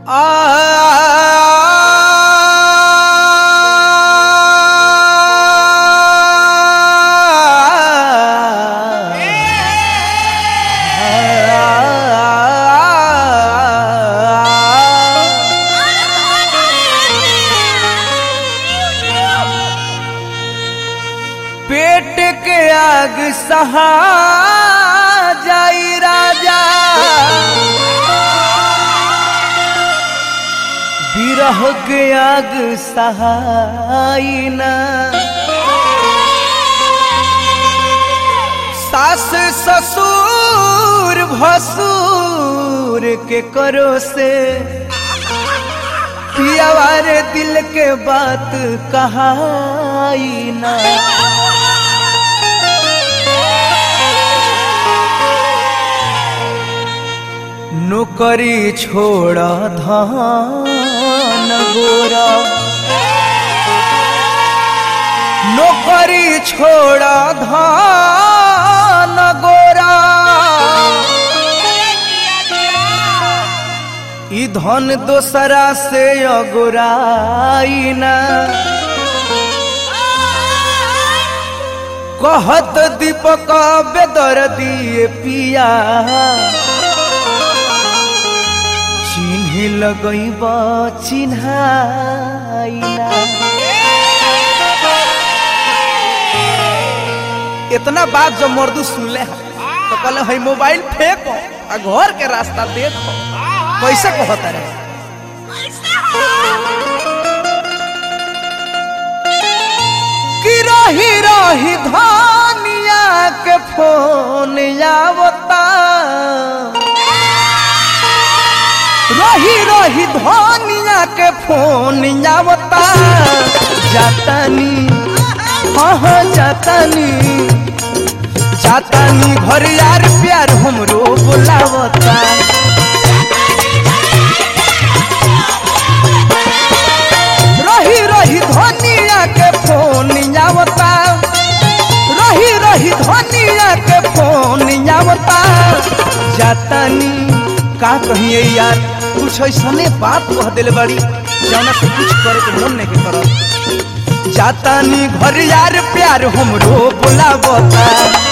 पेट के आग सहा जाई राजा बिरह के आग सहाई ना सास ससुर भसुर के करो से पियावारे दिल के बात कहाई ना नौकरी छोड़ धान गोरा नौकरी छोड़ धान गोरा ई धन दोसरा से अगोराई ना कहत दीपक बेदर दिए पिया चिन्ह लगैब चिन्हाइना इतना बात जब मर्दू सुनले हैं तो कहले है मोबाइल फेंको आ घर के रास्ता देखो कैसे कहता रहे कि रही रही धनिया के फोन आवता रही रही धनिया के फोन आवता जातानी हाँ हाँ जातानी जातानी घर यार प्यार हमरो बोलावता रही रही धनिया के फोन आवता रही रही धनिया के फोन आवता जातानी का कहिए यार कुछ ऐसने बात कह दिल बड़ी जौना से कुछ करे के मन नहीं के करत जातानी घर यार प्यार हमरो बोलावता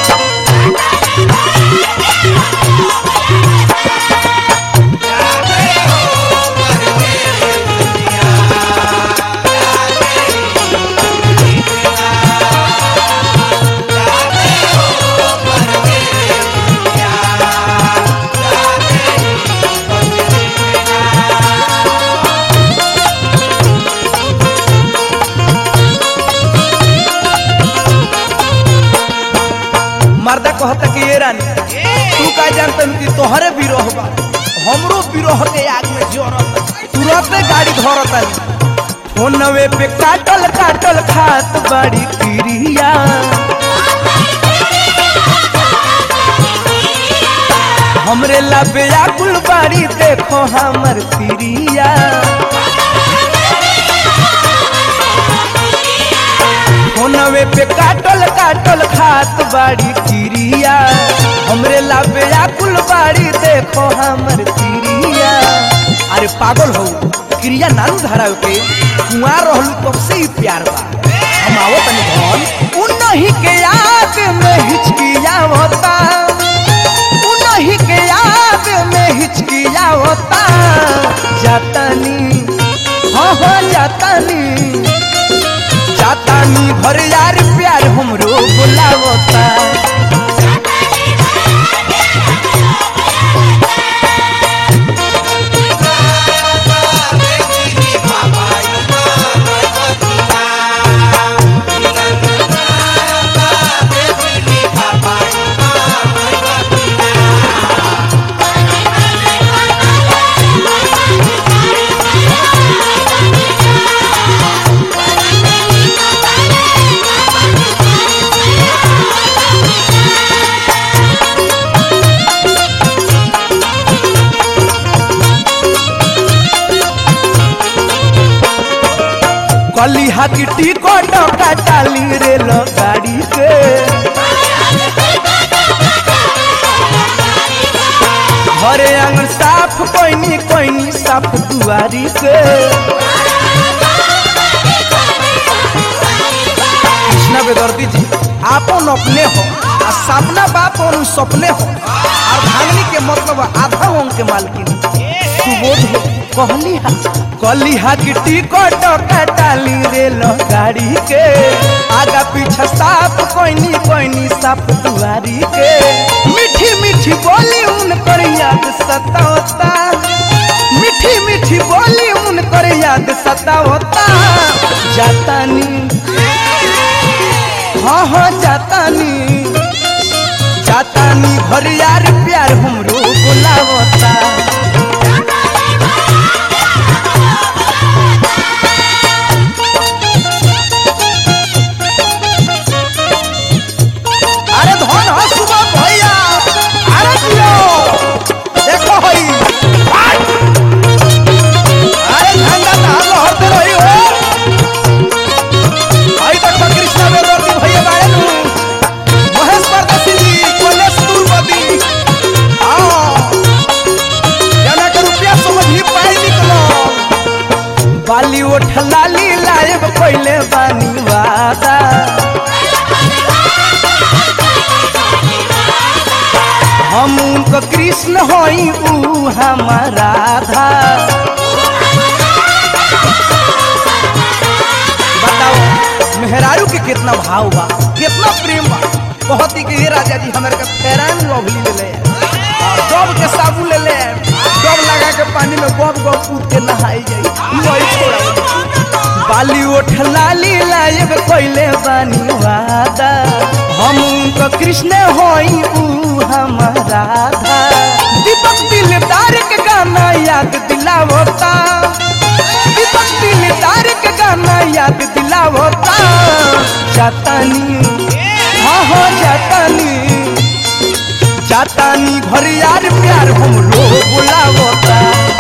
मर्दा कहता कि ये रानी तू का जानता कि तोहरे बिरोह बा हमरो बिरोह के आग में जोरत तुरंते गाड़ी धरत फोनवे पे काटल काटल खात बड़ी क्रिया हमरे लबे आकुल बाड़ी देखो हमर तिरिया फोनवे पे काटल काटल खात बाड़ी क्रिया हमरे लाबे आकुल बाड़ी देखो हमर क्रिया अरे पागल हो क्रिया नानू धराव के कुआं रहलू तब से ही प्यार बा हम आवो तनी घर उनही के याद में हिचकिया होता उनही के याद में हिचकिया होता जातानी हाँ हाँ जातानी जातानी घर यार प्यार हमरो बोलावता कलिहा की टिकट काटाली रेल गाड़ी के घरे आंगन साफ कोई कोइनी कोइनी साफ दुआरी के कृष्णा बेदर्दी जी आपन अपने हो आ सपना बाप और सपने हो और भांगनी के मतलब आधा अंग के मालकिन सुबोध हो कहली हा कहली हा कि टिकट कटाली रेल गाड़ी के आगा पीछे साफ कोइनी कोइनी साफ दुआरी के मीठी मीठी बोली उनकर याद सतावता मीठी मीठी बोली उनकर याद सतावता जातानी हाँ हाँ जातानी जातानी घर यार प्यार हमरो बुलावता अरे धन हो सुबह भैया अरे दियो देखो हई हट! अरे झंडा ताल लहरते रही हो आई तक तो कृष्णा बेदर्दी भैया बाड़े नु महेश परदेसी जी कलेश दुर्पति आओ जना के रुपया समझ ही पाई निकलो बाली उठ लाली लायब पहले बानी वादा हम उनको कृष्ण होई ऊ हमारा राधा बताओ मेहरारू के कितना भाव बा कितना प्रेम बा बहुत ही कि ये राजा जी हमारे का फेरान लवली ले ले डब के साबुन ले ले डब लगा के पानी में गब गब कूद के नहाई जाई नहीं छोड़ा बाली उठ लाली लायब कोइले बानी वादा हम उनको कृष्ण होई ऊ हमारा राधा दीपक दिलदार के गाना याद दिलावता दीपक दिलदार के गाना याद दिलावता जातानी हाँ हाँ जातानी जातानी घर यार प्यार हमरो बुलावता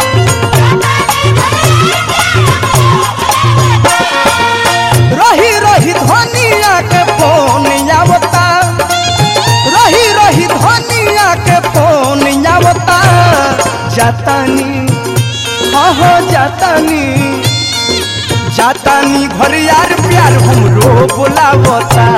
रही रही धनिया के फोन आवता रही रही धनिया के फोन आवता जातानी हाँ हाँ जातानी जातानी घर यार प्यार हमरो बोलावता